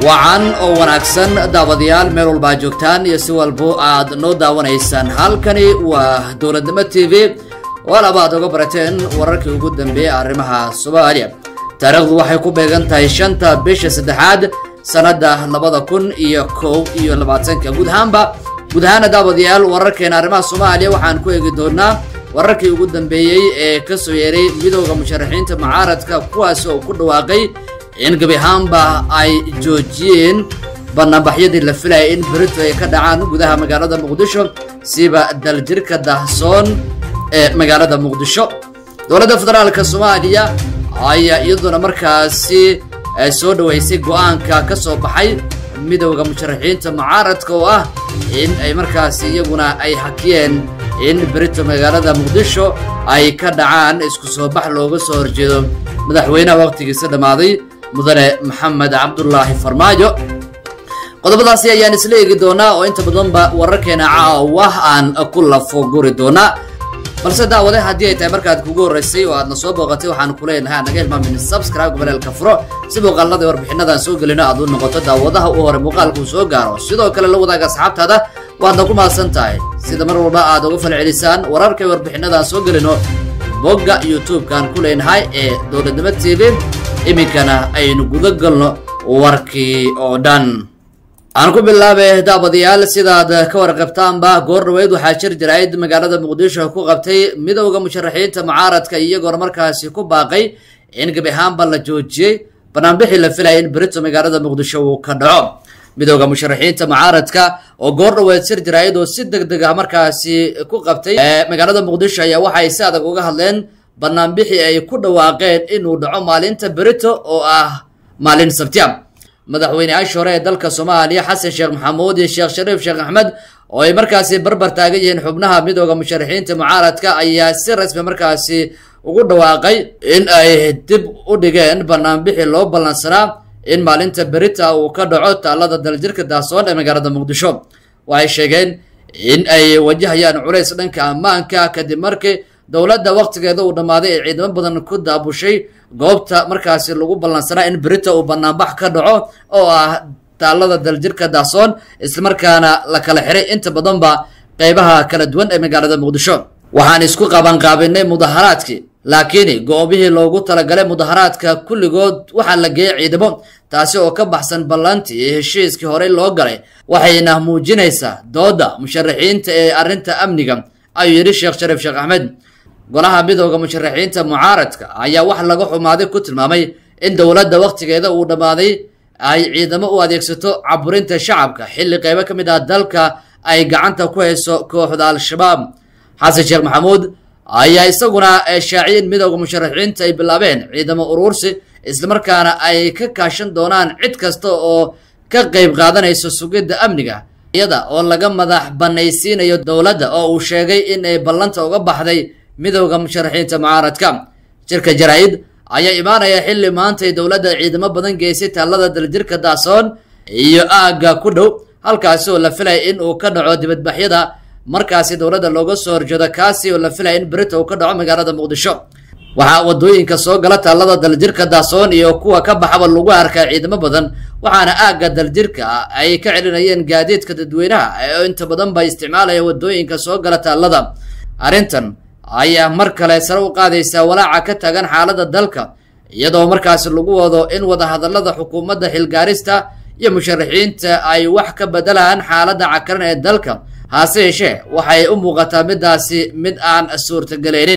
wacan oo wanaagsan daawadayaal meel walba ad joogtaan iyo si walbo aad noo daawanaysaan halkani waa dowladnimo t v walaba aad oga barateen wararkii ugu dambeeyey arrimaha soomaaliya taariikhdu waxay ku beegan tahay shanta bisha saddexaad sannadda labada kun iyo kow iyo labaatanka guud ahaanba guud ahaana daawadayaal wararkeena arrimaha soomaaliya waxaan ku eegi doonaa wararkii ugu dambeeyey ee ka soo yeeray midooda musharaxiinta mucaaradka kuwaas oo ku dhawaaqay in gebi ahaanba ay joojiyeen banaanbaxyadii la filayay in berito ay ka dhacaan gudaha magaalada muqdisho siba daljirka dahsoon ee magaalada muqdisho dowladda federaalka soomaaliya ayaa iyaduna markaasi soo dhaweysay go-aanka ka soo baxay midowda musharaxiinta mucaaradka oo ah in ay markaasi iyaguna ay hakiyeen in berito magaalada muqdisho ay ka dhacaan isku soo bax looga soo horjeedo madaxweynaha waqtigiisa dhammaaday mudane maxamed cabdulaahi farmaajo qodobadaasi ayaan isla eegi doonaa oo inta badanba wararkeena caawa aan ku lafoguri doonaa balse daawade haddii ay tahay markaad kugu horreysay oo aadna soo booqatay waxaan ku leenahay naga hilmaamin subscribe goboleelka furo si muuqaalada warbixinadan soo gelino aad u noqoto daawadaha u hore muuqaalka uu soo gaaro sidoo kale la wadaaga asxaabtaada waadna ku mahadsan tahay sida mar walba aad uga falcelisaan wararkay warbixinadan soo gelino bogga youtube-kan ku leenahay ee dowladnimo t v iminkana aynu guda galno warkii oo dhan aan ku bilaabe daawadayaal sidaad ka warqabtaanba goor dhaweyd waxaa jir jirayd magaalada muqdisho ku qabtay midowda musharaxiinta mucaaradka iyagoona markaasi ku baaqay in gebi ahaanba la joojiyey banaanbixii la filaya in berito magaalada muqdisho uu ka dhaco midowda musharaxiinta mucaaradka oo goor dhaweyd jir jirayd oo si deg deg ah markaasi ku qabtay magaalada muqdisho ayaa waxay si adag uga hadleen banaanbixii ay ku dhawaaqeen inuu dhaco maalinta berito oo ah maalin sabtiya madaxweyneyaashii hore ee dalka soomaaliya xasan sheekh maxamuud iyo sheekh shariif sheekh axmed oo ay markaasi barbar taagan yihiin xubnaha midooda musharaxiinta mucaaradka ayaa si rasmi markaasi ugu dhawaaqay in ay dib u dhigeen banaanbixii loo ballansanaa in maalinta berita uu ka dhaco taalada daljirka daasoon ee magaalada muqdisho waxay sheegeen in ay wajahayaan culays dhanka ammaanka kadib markii dowladda waqtigeeda uu dhammaaday ee ciidamo badan ku daabushay goobta markaasi lagu ballansanaa in berita uu banaanbax ka dhaco oo ah taalada daljirka daasoon islamarkaana la kala xiray inta badanba qeybaha kala duwan ee magaalada muqdisho waxaan isku qabanqaabinay mudaharaadkii laakiin goobihii loogu talagalay mudaharaadka kulligood waxaa la geeyay ciidamo taasi oo ka baxsan ballantii iyo heshiiskii horey loo galay waxayna muujinaysaa dooda musharaxiinta ee arrinta amniga ayuu yidhi sheekh shariif sheekh axmed golaha midooda musharaxiinta mucaaradka ayaa wax laga xumaaday ku tilmaamay in dowladda waqtigeeda uu dhammaaday ay ciidamo u adeegsato caburinta shacabka xilli qeybo ka mid ah dalka ay gacanta ku hayso kooxda al-shabaab xasan sheekh maxamuud ayaa isaguna shaaciyay in midooda musharaxiinta ay bilaabeen ciidamo uruursi islamarkaana ay ka kaashan doonaan cid kasta oo ka qeyb qaadanayso sugidda amniga iyada oo laga madax banaysiinayo dowladda oo uu sheegay in ay ballanta uga baxday midowda musharaxiinta mucaaradka jirka jaraa-id ayaa imaanaya xilli maantay dowladda ciidamo badan geysay taalada daljirka daasoon iyo aagga ku dhow halkaasi oo la filaya in uu ka dhaco dibadbaxyada markaasi dowladda looga soo horjeedo kaasi oo la filaya in berita uu ka dhaco magaalada muqdisho waxaa wadooyinka soo gala taalada daljirka daasoon iyo kuwa ka baxaba lagu arkaa ciidamo badan waxaana aagga daljirka ay ka celinayeen gaadiidka dadweynaha oo inta badan ba isticmaalaya wadooyinka soo gala taalada arrintan ayaa mar kale sare u qaadaysaa walaaca ka taagan xaaladda dalka iyadoo markaasi lagu wado in wadahadallada xukuumadda xilgaarista iyo musharaxiinta ay wax ka bedelaan xaaladda cakaran ee dalka hase yeeshee waxay u muuqataa midaasi mid aan suurtagelaynin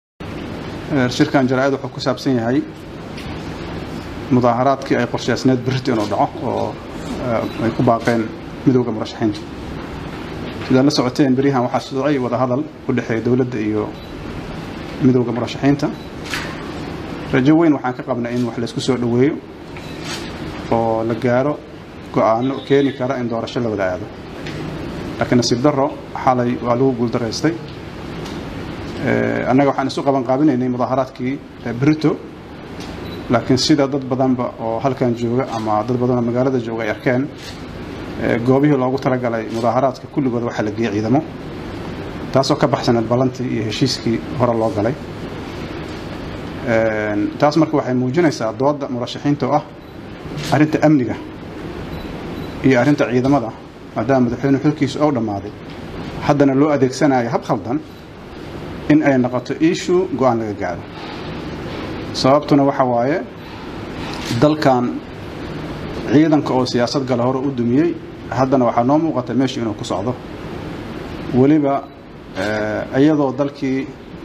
shirkan jaraa-id wuxuu ku saabsan yahay mudaaharaadkii ay qorshaysneed berito inuu dhaco oo ay ku baaqeen midowda murashaxiinta sidaad la socoteen beryahan waxaa socday wadahadal u dhexeeya dowladda iyo midowda murashaxiinta rajo weyn waxaan ka qabnay in wax laysku soo dhoweeyo oo la gaaro go-aano keeni kara in doorasho la wada aado laakiin nasiib darro xalay waa lagu guuldaraystay annaga waxaan isu qaban qaabinaynay mudaaharaadkii berito laakiin sida dad badanba oo halkan jooga ama dad badan oo magaalada jooga ay arkeen goobihii loogu talagalay mudaaharaadka kulligood waxaa la geeyey ciidamo taasoo ka baxsaneed ballantii iyo heshiiskii hore loo galay taas marka waxay muujinaysaa dooda murashaxiinta oo ah arrinta amniga iyo arrinta ciidamada maadaama madaxweyne xilkiisu ou dhammaaday haddana loo adeegsanayo hab khaldan in ay noqoto issue go-aan laga gaaro sababtuna waxa waaye dalkan ciidanka oo siyaasad gala hore u dumiyey haddana waxaa noo muuqata meeshu inuu ku socdo weliba iyadoo dalkii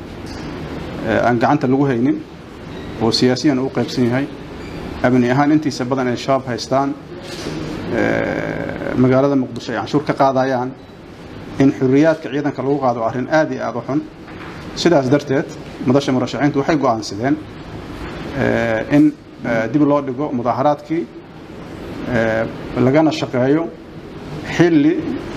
aan gacanta lagu haynin oo siyaasiyan u qaybsan yahay amni ahaan intiisa badan ay shabaab haystaan magaalada muqdisho ay canshuur ka qaadayaan in xuriyaadka ciidanka lagu qaado arrin aad iyo aad u xun sidaas darteed madasha murashaxiintu waxay go'aansadeen in dib loo dhigo mudaaharaadkii lagana shaqeeyo xilli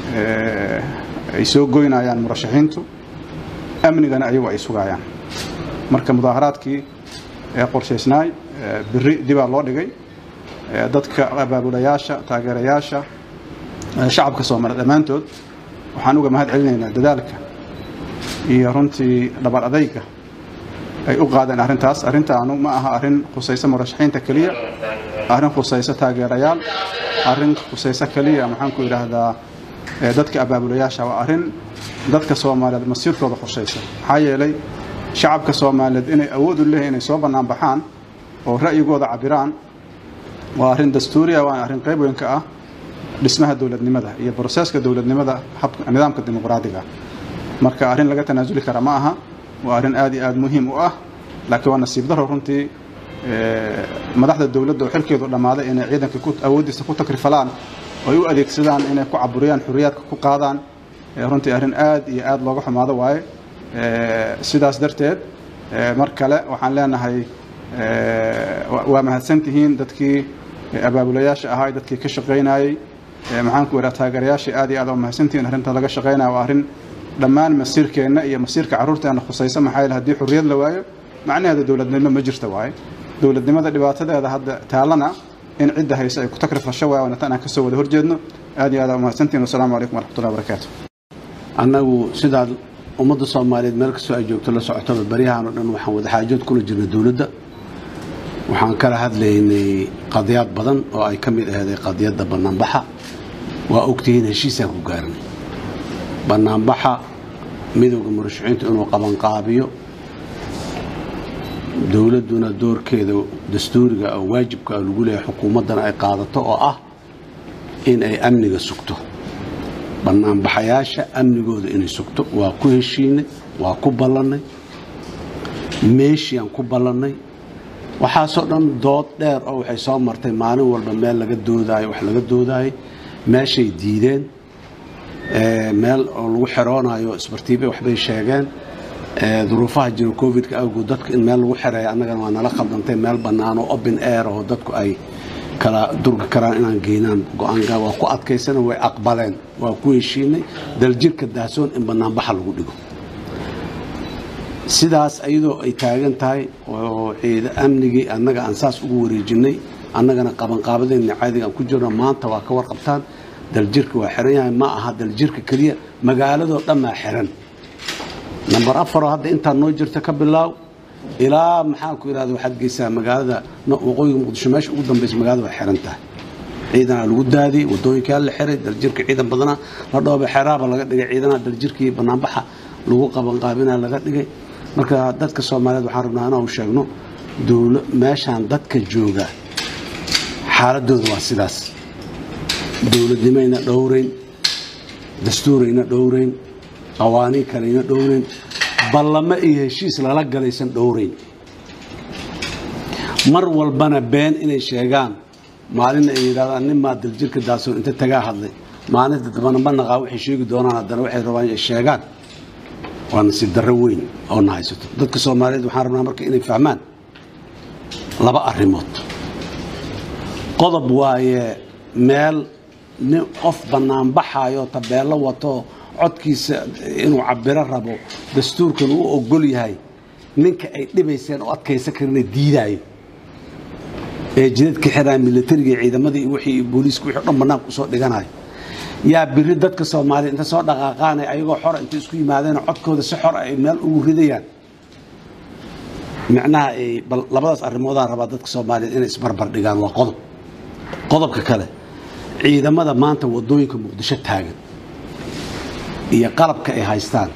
ay soo goynayaan murashaxiintu amnigana ayagu ay sugayaan marka mudaaharaadkii ee qorshaysnaay biri dibaa loo dhigay dadka abaabulayaasha taageerayaasha shacabka soomaaliya dhammaantood waxaan uga mahad celinaynaa dadaalka iyo runtii dhabar adayga ay u qaadeen arrintaas arrintaanu ma aha arrin khusaysa murashaxiinta keliya arrin khusaysa taageerayaal arrin khusaysa keliya maxaanku idhaahdaa dadka abaabulayaasha waa arrin dadka soomaaliyeed masiirkooda khusaysa maxaa yeelay shacabka soomaaliyeed inay awood u leeyihin inay soo bannaan baxaan oo ra'yigooda cabiraan waa arrin dastuuriya waana arrin qayb weyn ka ah dhismaha dowladnimada iyo broseska dowladnimada nidaamka dimuqraadiga marka arrin laga tanaasuli kara ma aha waa arrin aad iyo aad muhiim u ah laakiin waa nasiib daro runtii madaxda dowladda oo xilkeedu dhammaaday inay ciidanka awooddiisa ku takrifalaan oo ay u adeegsadaan inay ku caburiyaan xuriyaadka ku qaadaan runtii arrin aad iyo aad looga xumaado waaye sidaas darteed mar kale waxaan leenahay waa mahadsantihiin dadkii abaabulayaasha ahaa dadkii ka shaqaynayey maxaanku idhaha taageerayaashii aad iyo aad waa mahadsantihiin arrinta laga shaqaynaya waa arrin dhammaan masiirkeenna iyo masiirka carruurteenna khusaysa maxaa yeele haddii xurriyad la waayo macnaheeda dowladnimo ma jirta waaye dowladnimada dhibaatadeeda hadda taallana in cidda hayse ay ku takrifasho waaye waana tan aan kasoo wada horjeedno aad iyo aad waa mahadsantihiin wasalaamu calaykum waraxmatullahi wabarakaatu annagu sidaad ummadda soomaaliyeed meel kastoo ay joogto la socotaba baryahan oo dhan waxaan wadaxaajood kula jirnay dowladda waxaan kala hadlaynay qadiyaad badan oo ay ka mid aheeday qadiyadda bannaanbaxa waa ogtihiin heshiisaan ku gaarnay bannaanbaxa midowda murashaxiintu inuu qabanqaabiyo dowladduna doorkeeda dastuuriga oo waajibka lagu leeyahay xukuumaddana ay qaadato oo ah in ay amniga sugto bannaanbaxayaasha amnigooda inay sugto waa ku heshiinay waa ku ballannay meeshiaan ku ballannay waxaasoo dhan dood dheer oo waxay soo martay maalin walba meel laga doodaayo wax laga doodaayo meeshay diideen meel oo lagu xeroonayo isbartiibe waxbay sheegeen duruufaha jira covidka awgood dadka in meel lagu xereeya annagana waa nala khaldantay meel bannaan oo open air oo dadku ay kala durgi karaan inaan geynaan go-aanka waa ku adkaysana way aqbaleen waa ku heshiinay daljirka daahsoon in bannaanbaxa lagu dhigo sidaas iyadoo ay taagan tahay oo ciida amnigii annaga aan saas ugu wareejinay annagana qabanqaabadeenna caadiga aan ku jirno maanta waa ka warqabtaan daljirka waa xiran yahay ma aha daljirka keliya magaaladoo dhan maa xiran namber afaroo hadda intaa noo jirta ka bilaaw ilaa maxaan ku idhahda waxaad geysaa magaalada waqooyiga muqdisho meesha ugu dambaysa magaalada waa xiran tahay ciidanaa lagu daadiyey wadooyinkaa la xiray daljirka ciidan badana la dhooba xeraaba laga dhigay ciidanaha daljirkii banaanbaxa lagu qabanqaabina laga dhigay marka dadka soomaaliyeed waxaan rabnaa inaan sheegno dowla meeshaan dadka jooga xaaladooda waa sidaas dowladnimayna dhowrayn dastuurayna dhowrayn qawaaniin kaleyna dhowrayn ballamo iyo heshiis lala galaysan dhowrayn mar walbana been inay sheegaan maalina ay yidhahdaan nin maa daljirka daasoon inta tagaa hadlay maalinta dambana ma naqaa waxay sheegi doonaan haddana waxay rabaan ay sheegaan waa nasiib darro weyn oo na haysato dadka soomaaliyeed waxaan rabnaa marka inay fahmaan laba arrimood qodob waaye meel nin qof bannaanbaxayo tabeello wato codkiisa inuu cabiro rabo dastuurkan uu ogol yahay ninka ay dhibayseen oo adkaysa karina diidaayo ee jidadka xiraa milatariga ciidamadii iyo wixii booliiska wixii dhan bannaanka usoo dhiganayo yaa biri dadka soomaaliya inta soo dhaqaaqaanay ayagoo xora intay isku yimaadeen codkooda si xor ay meel ugu ridayaan micnaha ay bal labadaas arrimoodaa rabaa dadka soomaaliyeed inay isbarbar dhigaan waa qodob qodobka kale ciidamada maanta wadooyinka muqdisho taagan iyo qalabka ay haystaan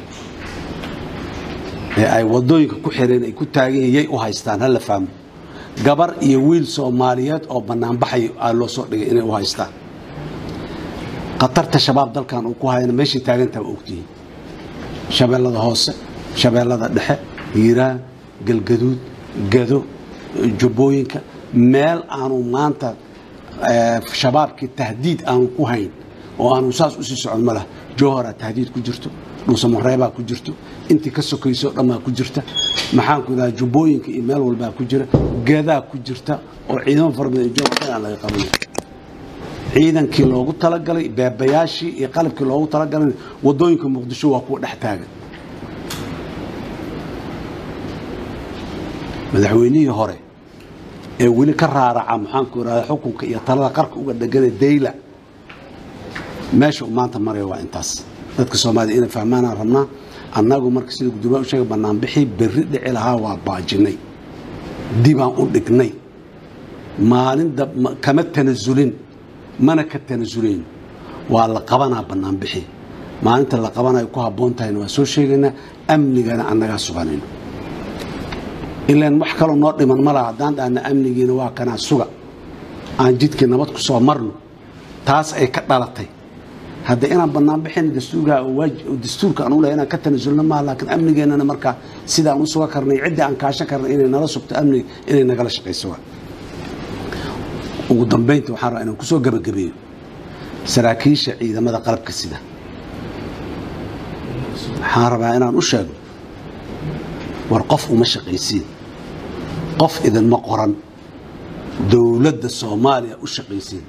ee ay wadooyinka ku xireen ay ku taagan yihiin yay u haystaan hala fahmo gabar iyo wiil soomaaliyeed oo banaanbaxay aa loo soo dhigay inay u haystaan khatarta shabaab dalkan uu ku hayana meeshay taagantaha waa ogtihiin shabeellada hoose shabeellada dhexe hiiraan galgaduud gado jubbooyinka meel aanu maanta eh, shabaabkii tahdiid aanu ku hayn oo aanu saas usii socon ma laha jowharaa tahdiid ku jirto dhuusamareebaa ku jirto intii ka sokayso dhammaa ku jirta maxaan ku idaha jubbooyinka iyo meel walbaa ku jira gadaa ku jirta oo ciidamo fara badan iyo jowhar aan laga qabanay ciidankii loogu talagalay beebayaashii iyo qalabkii loogu talagalay wadooyinka muqdisho waa kuwa dhex taagan madaxweynihii hore ee weli ka raaraca maxaanku irahda xukunka iyo talada qarka uga dhegana dayla meesha uu maanta maraya waa intaas dadka soomaalida inay fahmaanaan rabnaa annagu marka sida gudoomiyaha u sheegay banaanbixii berri dhici lahaa waa baajinay dibaan u dhignay maalin dab- ma- kama tanasulin mana ka tanasulayn waa la qabanaa banaanbixi maalinta la qabanayo ku habboon tahayna waa soo sheegaynaa amnigana annagaa suganayno ilaan wax kaloo noo dhiman ma laha haddaan dhahna amnigiina waa kanaa suga aan jidkii nabad ku soo marno taas ay ka dhalatay hadda inaan bannaan bixin dastuurka oo waaj- oo dastuurka aan u lehay inaan ka tanasulno maaha laakiin amnigeennana markaa sidaan u suga karnay ciddii aan kaashan karnay inay nala sugto amniga inay nagala shaqayso waa ugu dambaynta waxaan rabaa inaan kusoo gabagabeeyo saraakiisha ciidamada qalabka sida waxaan rabaa inaan u sheego war qof uma shaqaysiin qof idinma qoran dowladda soomaaliya u shaqaysiin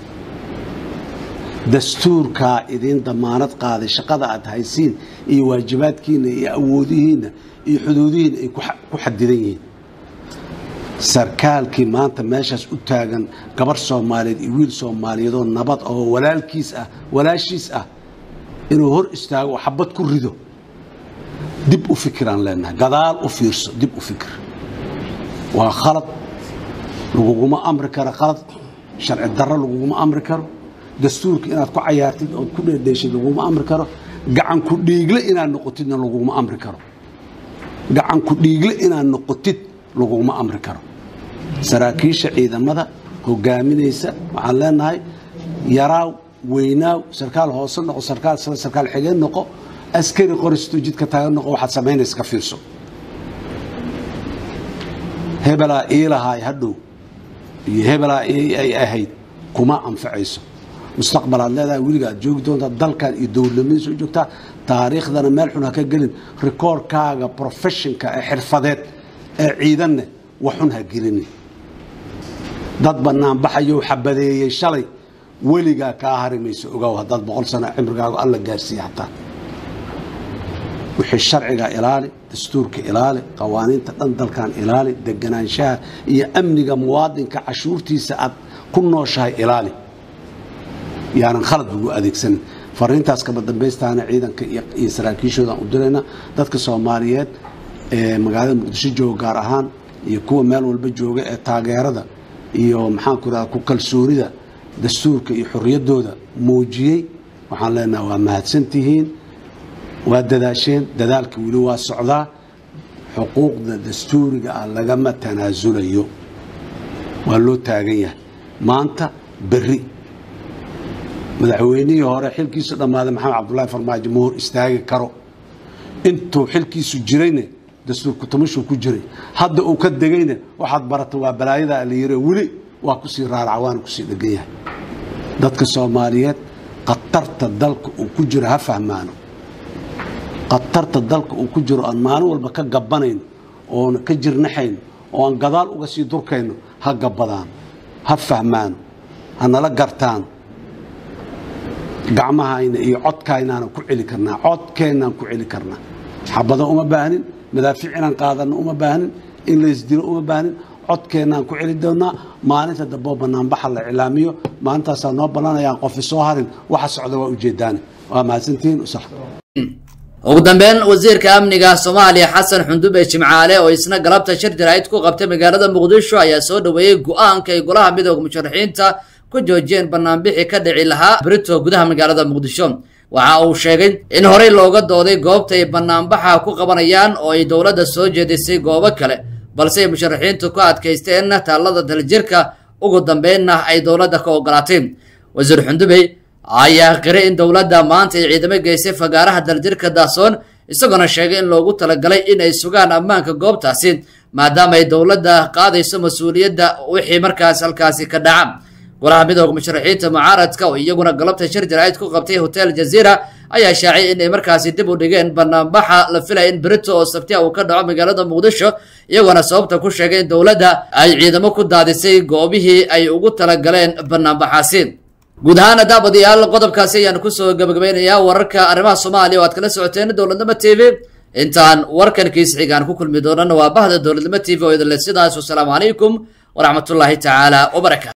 dastuurkaa idiin damaanad qaaday shaqada aad haysiin iyo waajibaadkiina iyo awoodihiinna iyo xuduudihiina ay ku xa- ku xadidan yihiin sarkaalkii maanta meeshaas u taagan gabar soomaaliyeed iyo wiil soomaaliyeedoo nabad oo walaalkiis ah walaashiis ah inuu hor istaago oo xabad ku rido dib u fikiraan leenahay gadaal u fiirso dib u fikir waa khalad laguguma amri karo khalad sharci darro laguguma amri karo dastuurka inaad ku cayaartid ood ku dheedheeshid laguguma amri karo gacan ku dhiigle inaad noqotidna laguguma amri karo gacan ku dhiigle inaad noqotid laguguma amri karo saraakiisha ciidamada hogaaminaysa waxaan leenahay yaraaw weynaaw sarkaal hoose noqo sarkaal sare sarkaal xigeen noqo askari qoristo jidka taagan noqo waxaad samaynaysa ka fiirso hebelaa iilahaay hadhow iyo hebelaa ii ay ahayd kuma anfacayso mustaqbal aad leedahay weliga aad joogi doontaa dalkan iyo dowladnimada soo joogtaa taariikhdana meel xun ha ka gelin rikoorkaaga professionka ee xirfadeed ee ciidanne waxun ha gelinin dad bannaan baxayou xabadeeyey shalay weligaa kaa hari mayso ogow haddaad boqol sano cimrigaagu alla gaarsiiya hataa wixii sharciga ilaali dastuurka ilaali qawaaniinta dhan dalkan ilaali deganaanshaha iyo amniga muwaadinka cashuurtiisa aad ku nooshahay ilaali yaanan khalad ugu adeegsanin fariintaas kaba dambaystaana ciidanka iyo iyo saraakiishoodan u dirayna dadka soomaaliyeed ee magaalada muqdisho jooga gaar ahaan iyo kuwa meel walba jooga ee taageerada iyo maxaanku irahda ku kalsoonida dastuurka iyo xorriyaddooda muujiyey waxaan leenaha waa mahadsantihiin waa dadaasheen dadaalka weli waa socdaa xuquuqda dastuuriga ah lagama tanaasulayo waa loo taagan yahay maanta berri madaxweynihii hore xilkiisu dhammaaday maxamed cabdullaahi farmaajo ma hor istaagi karo intuu xilkiisu jirayne dastuurku tamashuu ku jiray hadda uu ka degayne waxaad barata waa balaayada la yiri weli waa kusii raaraca waana kusii dhegan yahay dadka soomaaliyeed khatarta dalka uu ku jiro ha fahmaano khatarta dalka uu ku jiro aan maalin walba ka gabanayno oon ka jirnaxayno oo aan gadaal uga sii durkayno ha gabadaan ha fahmaano ha nala gartaan gacmahayna iyo codkaynaana ku celi karnaa codkeennaan ku celi karnaa xabado uma baahnin madaafiic inaan qaadano uma baahnin in laysdilo uma baahnin codkeennaan ku celi doonaa maalinta damboo banaanbaxa la iclaamiyo maalintaasaa noo ballanayaan qofi soo harin waxa socda waa ujeedaane waa mahadsantihiin usax ugu dambeyn wasiirka amniga soomaaliya xasan xundube jimcaale oo isna galabta shir jaraa'id ku qabtay magaalada muqdisho ayaa soo dhoweeyey go-aanka ay golaha midooda musharaxiinta ku joojiyeen banaanbixi ka dhici lahaa brito gudaha magaalada muqdisho waxa uu sheegay in horey looga dooday goobta ay banaanbaxa ku qabanayaan oo ay dowladda soo jeedisay goobo kale balse ay musharaxiintu ku adkaysteen taallada daljirka ugu dambeynna ay dowladda ka ogolaatay wasiir xundubey ayaa qiray in dowladda maanta ay ciidamo geysay fagaaraha daljirka daasoon isagoona sheegay in loogu talagalay in ay sugaan ammaanka goobtaasi maadaama ay dowladda qaadayso mas-uuliyadda wixii markaas halkaasi ka dhaca golaha midooda musharaxiinta mucaaradka oo iyaguna galabta shir jaraa'id ku qabtay hotel jaziira ayaa shaacay inay markaasi dib u dhigeen banaanbaxa la filaya in berito oo sabtiya uu ka dhaco magaalada muqdisho iyagoona sababta ku sheegay in dowladda ay ciidamo ku daadisay goobihii ay ugu talagaleen banaanbaxaasi guud ahaan daabadayaal qodobkaasi ayaan kusoo gabagabaynayaa wararka arrimaha soomaaliya oo aad kala socoteen dowladnimo t v intaan warkan kiis xigaan ku kulmi doonana waa bahda dowladnimo t v oo idinle sidaas wasalaamu calaykum waraxmatullaahi tacaala wabarakaatu